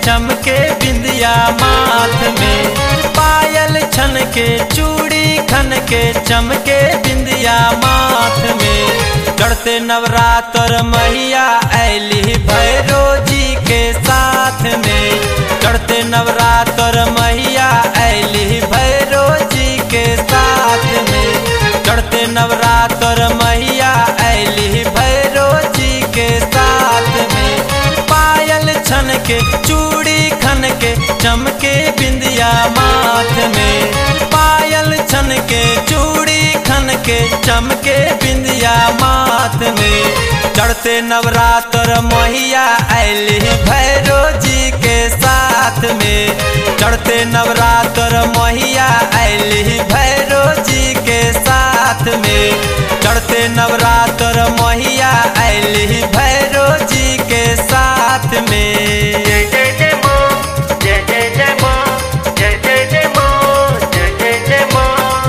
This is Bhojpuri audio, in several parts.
चमके बिंदिया माथ में पायल छन के चूड़ी खन के चमके बिंदिया माथ में चढ़ते नवरात्र मैया ऐली भैरो जी के साथ में चढ़ते नवरात्र मैया ऐली भैरो जी के साथ में चढ़ते नवरात्र मैया ऐली भैरो जी के साथ में पायल छन के चूड़ी खन के चमके बिंदिया माथ में पायल छन के चूड़ी खन के चमके बिंदिया माथ में चढ़ते नवरात्र मैया ऐली भैरो जी के साथ में चढ़ते नवरात्र मैया ऐली भैरो जी के साथ में चढ़ते नवरात्र मैया ऐली भैरो जी के साथ में जय जय जय माँ जय जय जय माँ जय जय जय माँ जय जय जय माँ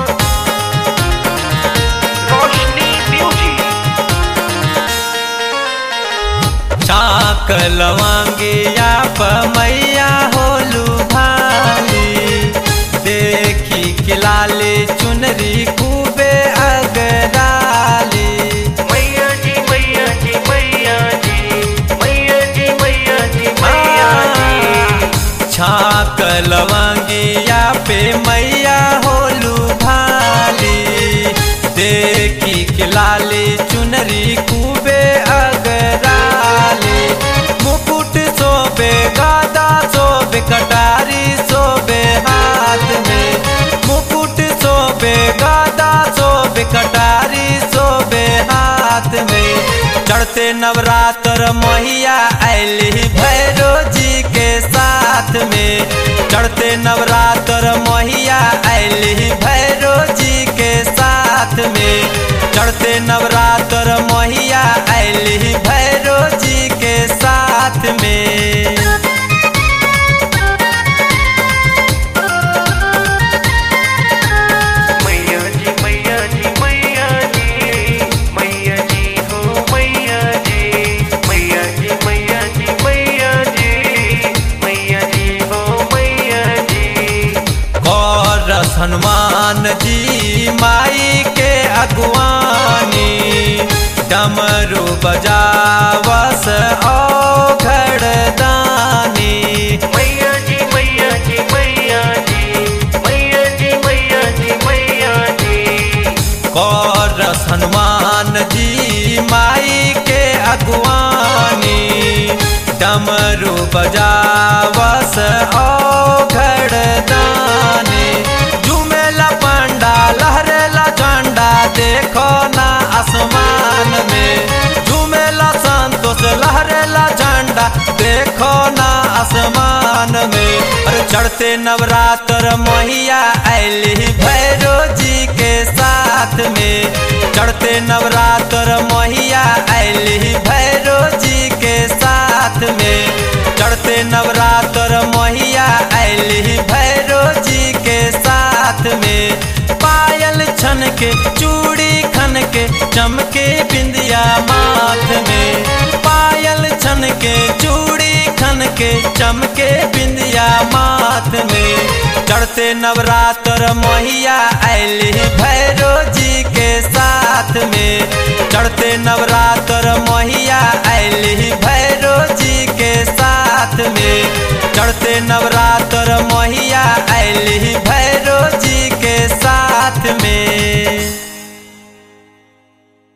रोशनी म्यूजिक चाक लवांगिया मैया होलू भाली देखी किलाले चुनरी खूबे अगराली मैया जी मैया जी मैया जी मैया जी मैया जी मैया जी छाक लवांगिया पे मैया होलू भाली देखी किलाले चुनरी खूबे अगराली मुकुट सोबे गादा सोबे कटारी सोबे हाथ में मुकुट सोबे गादा सोबे कटारी सोबे हाथ में चढ़ते नवरात्र मैया ऐली भैरो जी के साथ में चढ़ते नवरात्र मैया ऐली भैरो जी के साथ में चढ़ते नवरात्र मैया ऐली भैरो जी के साथ में मैया जी मैया जी मैया जी मैया जी हो मैया जी मैया जी मैया जी मैया जी मैया जी हो मैया जी और हनुमान जी माई के अगवानी डमरू बजावस ओ घड़दानी मैया जी मैया जी मैया जी मैया जी मैया जी मैया जी और हनुमान जी माई के अगवानी डमरू बजावस ओ घड़दानी झूमेला पंडा लहरेला झंडा देखो ना आसमान में झूमेला संतोष लहरेला झंडा देखो ना आसमान में अरे चढ़ते नवरात्र मैया ऐली भैरो जी के साथ में चढ़ते नवरात्र मैया ऐली भैरो जी के साथ में चढ़ते नवरात्र मैया ऐली भैरो जी के साथ में पायल छन के चूड़ी खन के चमके बिंदिया माथ में पायल छन के चूड़ी खन के चमके बिंदिया माथ में चढ़ते नवरात्र मैया ऐली भैरो जी के साथ में चढ़ते नवरात्र मैया ऐली भैरो जी के साथ में चढ़ते नवरात्र मैया ऐली